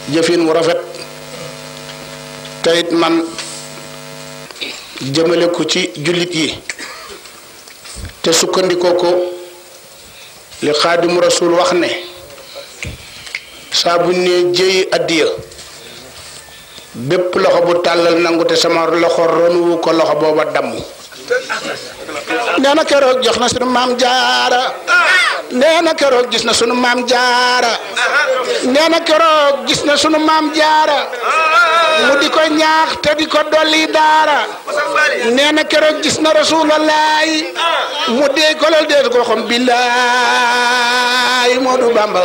jëfin wu rafet te it man jëmale ko ci jullit yi te sukkandikoo ko li xaadimu rasul wax ne saa buñ ne jëyi addiya bépp loxo bu tàllal nangu te sama loxo ronwu ko loxo booba damm nee na keroog jox na sunu maam jaara nee na keroog gis na sunu maam jaara nee na keroog gis na sunu maam jaara mu di ko ñaax te di ko dolli daara nee na keroog gis na rasulallahi mu dee ko lal dee ko xam billaay Moodu Bamba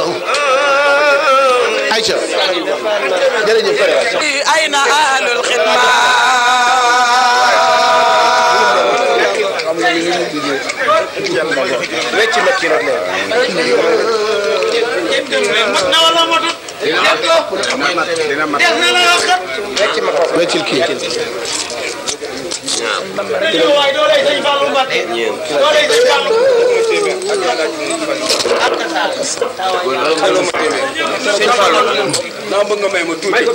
Aïcha jërëjëf أين أهل الخدمة wecc ma kii rek weccil kii sëñ Fallou naa bëgg nga may ma tuuti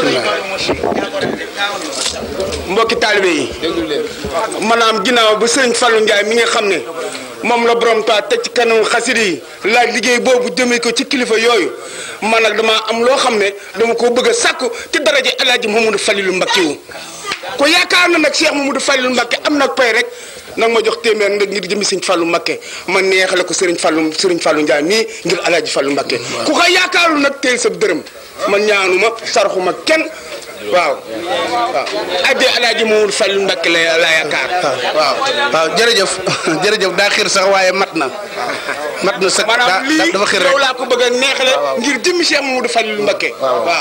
mbokki taalibe yi maanaam ginnaaw ba sëriñ Fallou Ndiaye mi nga xam ne moom la borom taa teg ci kanam xasida yi laaj liggéey boobu jëmee ko ci kilifa yooyu man nag dama am loo xam ne dama ko bëgg a sàkku ci daraja El Hadj Mamadou Falilou Mbacké wu ko yaakaar na nag Cheikh Mamadou Falilou Mbacké am nag pay rek nag ma jox téeméer nag ngir jëmi sëñ Fallou Mbacké ma neexale ko sëriñ Fallou sëriñ Fallou Ndiaye mii ngir El Hadj Fallou Mbacké ku ko yaakaarul nag teel sa dërëm man ñaanuma sarxuma kenn waaw waaw addee El Hadj Mamadou Fallou Mbacké la la yaakaar waaw waaw jërëjëf jërëjëf daa xiir sax waaye mat na mat na sax daa maanaam lii dafa xiir yow rek laa ko bëgg a neexale ngir jëmmi Cheikh Mamadou Fallou Mbacké waaw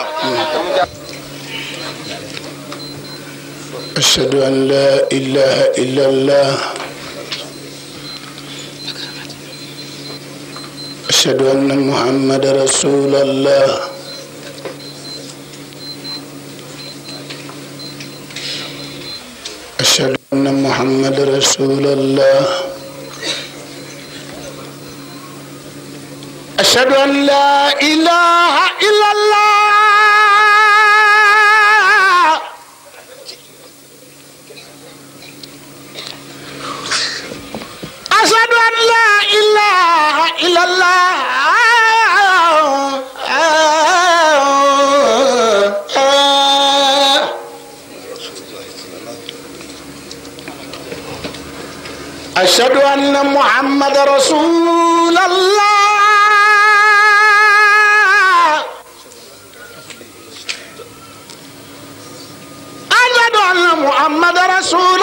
أشهد أن لا إله إلا الله أشهد أن محمد رسول الله أشهد أن محمد رسول الله أشهد أن لا إله إلا الله أشهد أن لا إله إلا الله أشهد أن محمد رسول الله أشهد أن محمد رسول